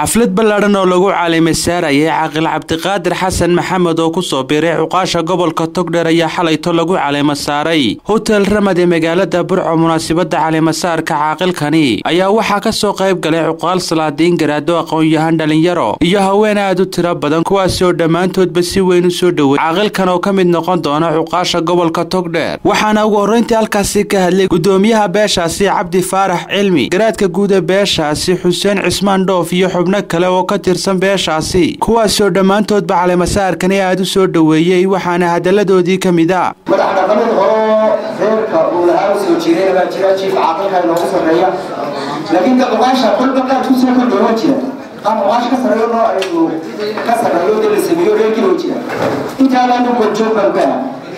xaflad ballaadhan oo lagu caalimay saarayay caaqil cabdiqaadir xasan maxamed oo kusoo biiray cuqaasha gobolka togdheer ayaa xalayto lagu caleema saaray hotel ramad ee magaalada burco munaasabada caleemasaarka caaqilkani ayaa waxaa kasoo qayb galay cuqaal salaadiin garaado aqoon-yahan dhalinyaro iyo haween aad u tiro badan kuwaasi oo dhammaantoodba si weyn u soo dhowey caaqilkan oo ka mid noqon doona cuqaasha gobolka togdheer waxaana ugu horreyntii halkaasi ka hadlay gudoomiyaha beeshaasi cabdi faarax cilmi garaadka guuda beeshaasi xuseen cismaan dhoof iyo xubno kale oo ka tirsan beeshaasi kuwaasoo dhammaantoodba caleemasaarkani aad u soo dhoweeyey waxaana hadalladoodii ka mid a madax dhaqameed horoo reerka uu lahaa u soo jireen baa jira jiifka caaqilka inoogu sarreeya laakiin ka cuqaasha kolba qaad ku soo kordhooma jira qaar cuqaasha ka sarreeyo noo aynu ka sarreeyo dee la sameeyo reerkii oo jira intaanaanu korjoog baan ka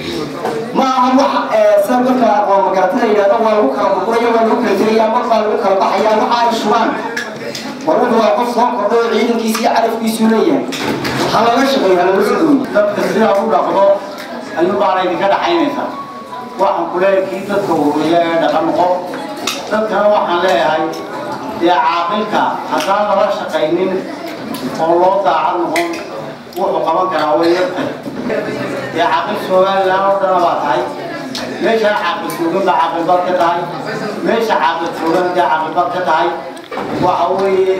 ma aha wax sida dadka aqoon magaratada yidhahda waa lagu kala burburaya waa lagu kala tegaya mar baa lagu kala baxaya waxa ay shubaan warwadu waa qof soo kordhay oo ciidankiisa iyo carafkiisuu leeyahay ha laga shaqeeyo ha laga soo dhoweyo dadka sidaa u dhaqdo ayuu baana idinka dhaxaynaysaa waxaan ku leeyahay kii dadka horeeya ee dhaqan noqo dadkana waxaan leeyahay dee caaqilka haddaan lala shaqaynin oo loo daacad noqon wuxuu qaban karaa way yartay dee caaqil somalilan oo dhana baa tahay meeshaan caaqil joogan baa caaqil baad ka tahay meesha caaqil joogan dee caaqil baad ka tahay waxa weeye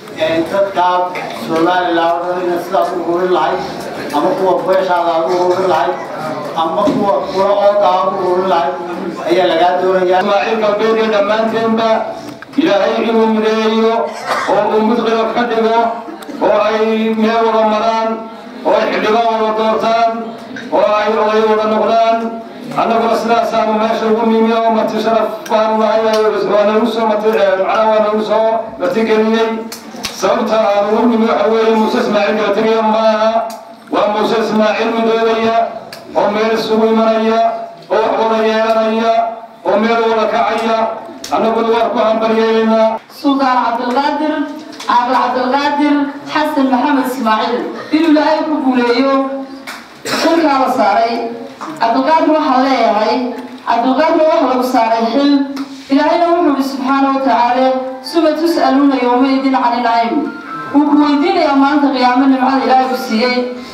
dadkaa somalilan oo dhan ina sidaas u horin lahayd ama kuwa beeshaada aad u horin lahayd ama kuwa kula ooda aad u horin lahayd ayaa lagaa doonayaa ismaaciil galbeed iyo dhammaanteenba ilaahay inuu mideeyo oo uu mudqila ka dhigo oo ay meel wada maraan oo ay xildhibaan wada doortaan oo ay oday wada noqdaan annaguna sidaasaanu meesha ugu nimi oo marti sharaf baanu nahay waa nagu soo mati macnaha waa nagu soo martigeliyey sababta aan ugu nimi waxa weeye muuse ismaaciil galatiriya maaha waa muuse ismaaciil midoobaya oo meel isugu imanaya oo wax wada yeelanaya oo meel wada kacaya annaguna waan ku hambaryeelaynaa suldaan cabdilqaadir caaqil cabdilqaadir xasan maxamed ismaaciil inuu ilaahay ku guuleeyo xilkaa la saaray cabdilqaadir waxaan leeyahay cabdilqaadir waxa lagu saaray xil ilaahayna wuxuu ihi subxaana wa tacaala suma tus'aluuna yowmaydin cani nacim wuu ku weydiinayaa maanta qiyaamo nimcada ilaahay ku siiyey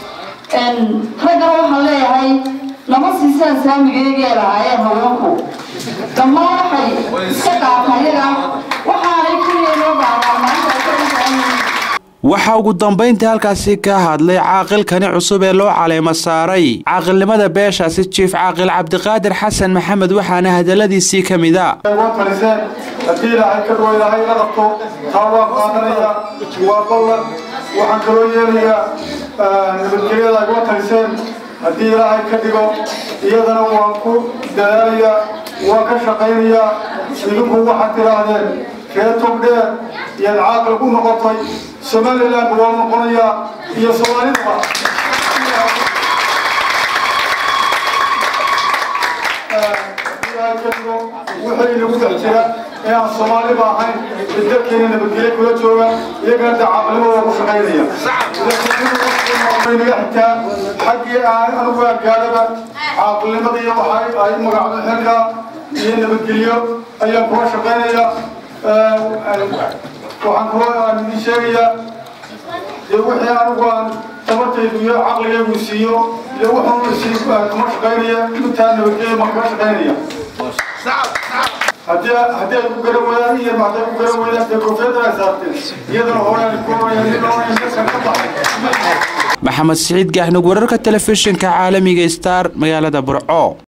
raggana waxaan leeyahay lama siisaan saamigeegee lahaayeen haweenku dhammaan waxay iska qaataan iyaga waxaanay keliya loo baahnaa maanta waxaa ugu dambayntii halkaasi ka hadlay caaqilkani cusub ee loo caleemo saaray caaqilnimada beeshaasi jiif caaqil cabdiqaadir xasan maxamed waxaana hadalladiisii ka mid a taliseen haddii ilaahay ka dhawo ilaahay la qabto taa waa qaadanaya waa ballan waxaan kaloo yeelayaa nabadgelyada ay uga taliseen haddii ilaahay ka dhigo iyadana waan ku dadaalayaa waan ka shaqaynayaa idinku waxaad tidhaahdeen reer togdheer iyaad caaqil ku noqotay somaliland waa noqonayaa iyo soomaalidaba wixii inagu dhex jira ee aan soomaaliba ahayn ee dalkeena nabadgelyo kula jooga iyagana dee caaqilnimo waa ku shaqaynaya naga xigtaa xaggii aan anugu gaadhaba caaqilnimada iyo waxa ay magacdo xilka iyo nabadgelyo ayaan kula shaqaynaya waxaan kaloo aan idin sheegayaa dee wixii anigu aan tabartaydu iyo caqligaygu siiyo iyo wuxuu kuma shaqaynaya intaa nabadgelyo ma kaga shaqaynaya haddii haddii ay ku garan waayaan iyo hadday ku garan waayaan dee koofiyadda ay saarteen iyadana hooyaan ku oranayaan nin oranaya dadkan ka baxay maxamed siciid gaaxnug wararka telefishinka caalamiga star magaalada burco